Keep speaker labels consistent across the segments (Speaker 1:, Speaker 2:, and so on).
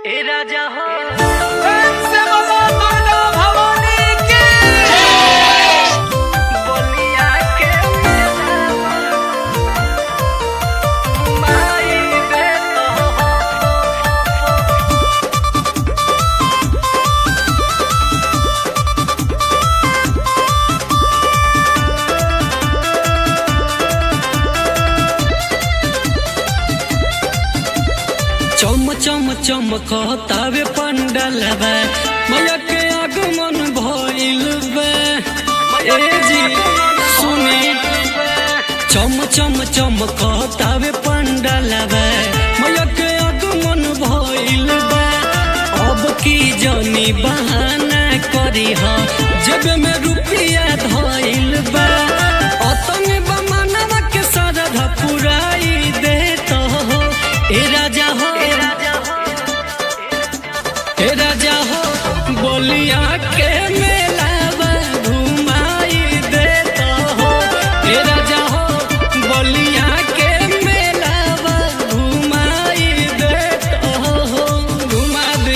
Speaker 1: ए राजा हो बलिया के मेला माई बेटा हो
Speaker 2: चम चम चमकतावे पंडलबे मैया के आगमन भइल बे ए जी सुनी चम चम चमकतावे पंडलबे मैया के आगमन भइल बे अब की जानी बहाना करी हा जब में रुपया धइल बे अतन बमनवा के सरधा पुराई देत हो ए राजा हो
Speaker 1: ए राजा हो
Speaker 2: हे राजा हो बोलिया के मेला घुमाई देता हो हे राजा हो बोलिया के मेला घुमाई देता हो घुमा दे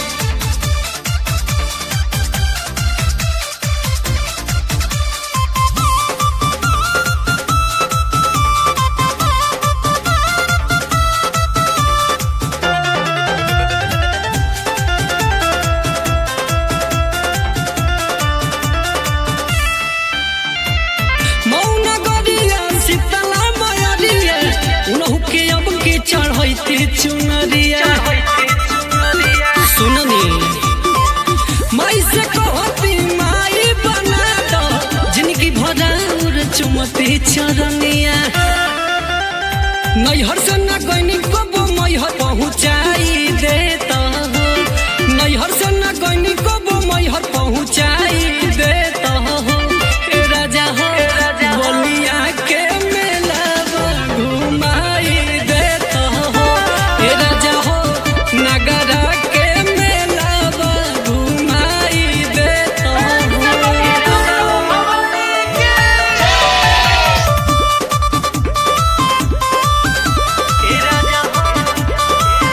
Speaker 2: मौन गरिया शीतला मयरिया उनहु के अब के चढ़ैते चुनरिया सुननी माई से कहती माई बना दो जिनकी भराउर चुमती चरनिया नैहर से न गईनी कबो मैहर पहुँचाई देता हो नैहर से न गईनी कबो मैहर पहुँचाई देता हो हे राजा हो बलिया के मेला घुमाई देता हो हे राजा हो नगरा के मेला घुमाई देता हो
Speaker 1: ए राजा हो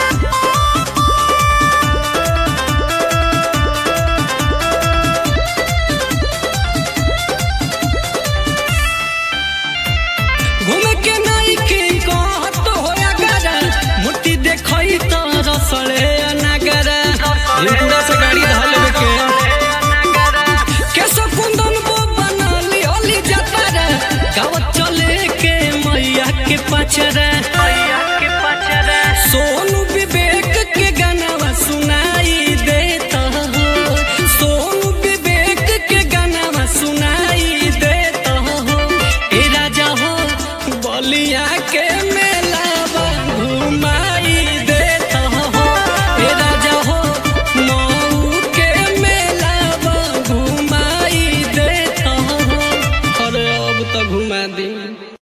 Speaker 2: घूमे के नाई के कहत होया गरा मूर्ति देखई त रसले नगरा पूरा से गाड़ी धर लेवे के केशव कुंदन को बनाली ओली जतारा गावत चले के मैया के पचरा